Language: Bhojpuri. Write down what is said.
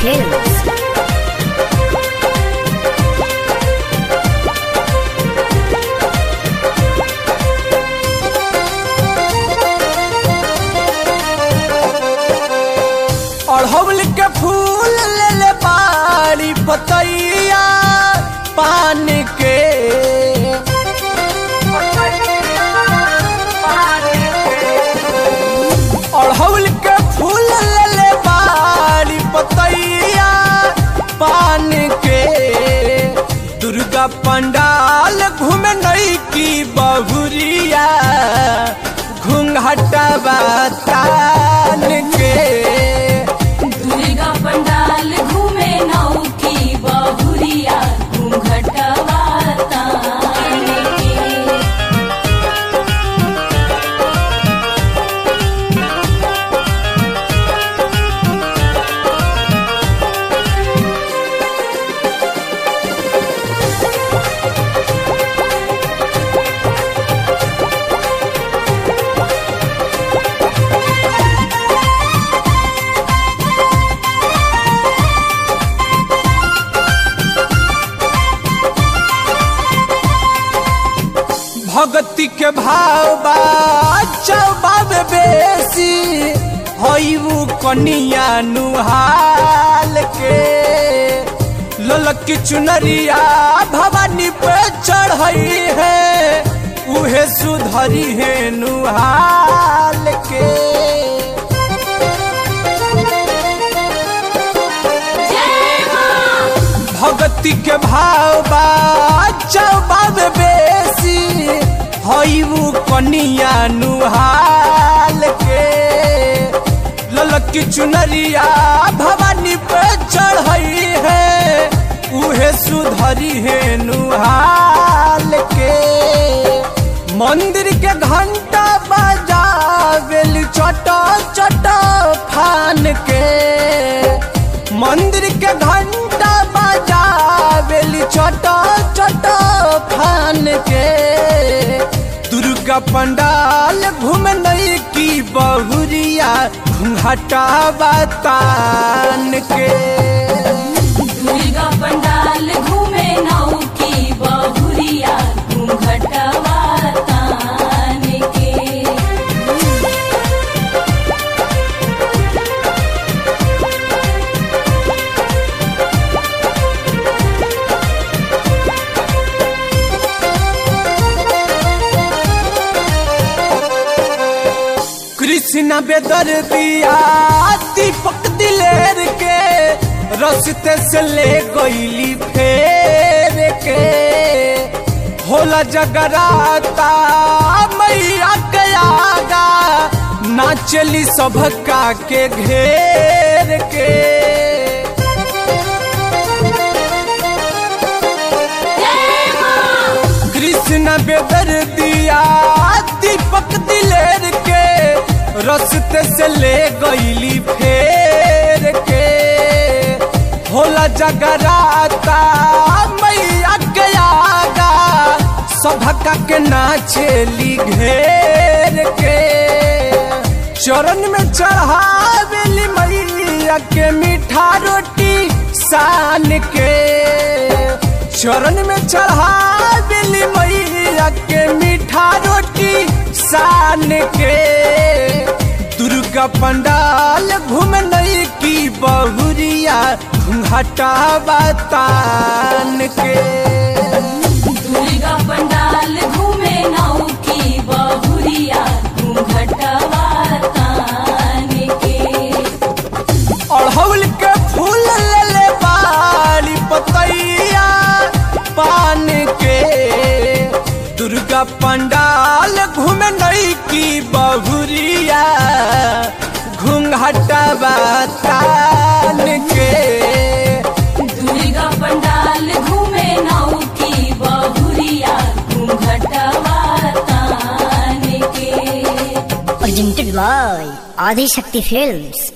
Films. अड़हुल के फूल ले ले बाड़ी पतैया पान के अड़हुल के फूल ले ले बाड़ी पतैया पान के दुर्गा पंडाल घूमे नई की बहुरिया घूंघटा तान के दुर्गा पंडाल घूमे नौ की बहुरिया घूंघटवा तान के भगती के भाव बा चौबाब बेसी हईबू कनिया नुहाल के ललक की चुनरिया भवानी पे चढ़ई है उहे सुधरी है नुहाल के भगती के भाव बा चौबाब बेसी हईबू कनिया नुहाल के ललक की चुनरिया भवानी पे चढ़ई है उहे सुधरी है नुहाल के मंदिर के घंटा बजावेल चट चट फान के मंदिर के घंटा बजावेली चट चट फान के दुर्गा पंडाल घूम नई की बहुरिया घूंघटा बतान के दुर्गा पंडाल घूमे नौ की बहुरिया घूंघटवा तान के कृष्ण बेदर दिया दीपक दिलेर के रस्ते से ले गईली फेर के होला जगराता मैया के आगा नाचली सभका के घेर के कृष्ण बेदर दिया दीपक दिलेर के रस्ते से ले गईली फेर के होला जगराता मैया के आगा सभका के नाचेली घेर के चरण में चढ़ावेली मैया के मीठा रोटी सान के चरण में चढ़ावेली मैया के मीठा रोटी सान के दुर्गा पंडाल घूम नई की बहुरिया घूंघटा बतान के दुर्गा पंडाल घूमे नौ की बहुरिया घूंघटवा तान के अड़हुल के फूल ले ले बाली पतैया पान के दुर्गा पंडाल घूमे नई की बहुरिया घूंघटा बतान के दुर्गा पंडाल घूमे नौ की बहुरिया घूंघटवा तान के Presented by Adi Shakti Films.